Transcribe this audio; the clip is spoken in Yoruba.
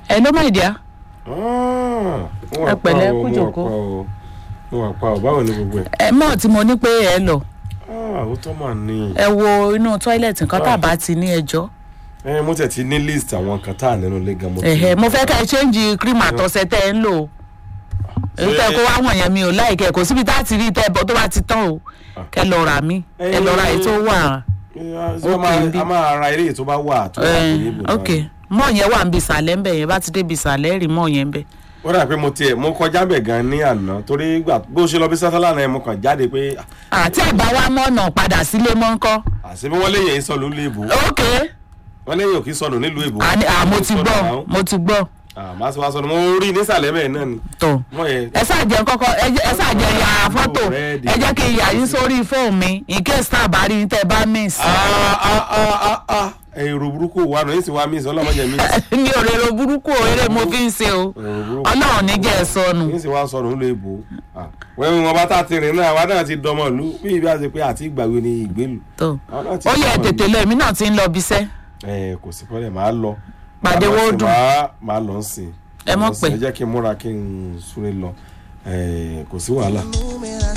ẹ ló mọ̀ ìdíá ẹ Ẹ pẹ̀lẹ́, kú jòkó. mo wà pa ọ báwo ni gbogbo ẹ. ẹ mọ̀ tí mo ní pé ẹ lọ Ah, ó tọ́ mà ní. ẹ wo inú tọ́ílẹ̀tì nǹkan tá a bá ti ní ẹjọ́ ẹ mo tẹ̀ ti ní list àwọn kan tá à nínú ilé gan mo ti. ẹ̀hẹ̀ mo fẹ́ ká ẹ ṣéǹjì cream àtọ̀sẹ̀ tẹ́ ẹ ń lò èyí tẹ́ kó wá wọ̀nyẹn mi ò láìkẹ́ kò síbi tá a ti rí tẹ́ ẹ bọ́ tó bá ti tán o kẹ́ lọ rà mí ẹ lọ ra èyí tó wà a máa- a máa ra eré tó bá wà tó wà ẹ, ní ibùdó. ok mọ̀ yẹn wà ń bi ìsàlẹ̀ ń bẹ̀ yẹn bá ti dé bi ìsàlẹ̀ rí mọ̀ yẹn ń bẹ̀ ó dà pé mo tiẹ̀ mo kọjá bẹ̀ gan ní àná torí gbà bó ṣe lọ bí sátálà náà mo kàn jáde pé àti àgbà wa mọ̀nà padà sílé mọ́ ńkọ́ àṣebí wọ́n léyìn èyí sọnù nílùú èbó ok wọ́n léyìn òkè sọnù nílùú èbó. àní- à, mo ti gbọ́ mo ti gbọ́ àmọ́ àti wàá sọnù mo rí nísàlẹ̀ bẹ́ẹ̀ náà ni. tó wọ́n yẹ ẹ ṣàjẹ́ kọ́kọ́ ẹ jẹ́- ẹ ṣàjẹ́ ya fọ́tò Ready. ẹ jẹ́ kí n yà yín sórí fóònù mi in case tá a bá rí yín tẹ́ ẹ bá miss. èrò burúkú wà nù yín sì wá mí sọ ọlọ́mọdé mi. mi ò rèrò burúkú o eré mo fi ń ṣe o èrò burúkú ọlọ́run ní jẹ́ ẹ sọnù yín sì wá sọnù nílùú èbó. wẹ́n wọn bá tá a ti rìn náà àwa náà ti dọmọ ìlú bí ibi àti pé àti ìgbàgbé ni ìgbélu. tó Àwọn náà ti ó yẹ dọmọ tètè ìlú. lọ èmi náà ti ń lọ ibiṣẹ́ ẹ kò sí pọ́lẹ̀ máa lọ. Pàdé Máa lọ sí- Wódù. máa- máa lọ sìn. Ẹ mọ̀ Máa lọ sìn. pé. ẹ jẹ́ kí n múra kí n súré lọ ẹ kò sí wàhálà.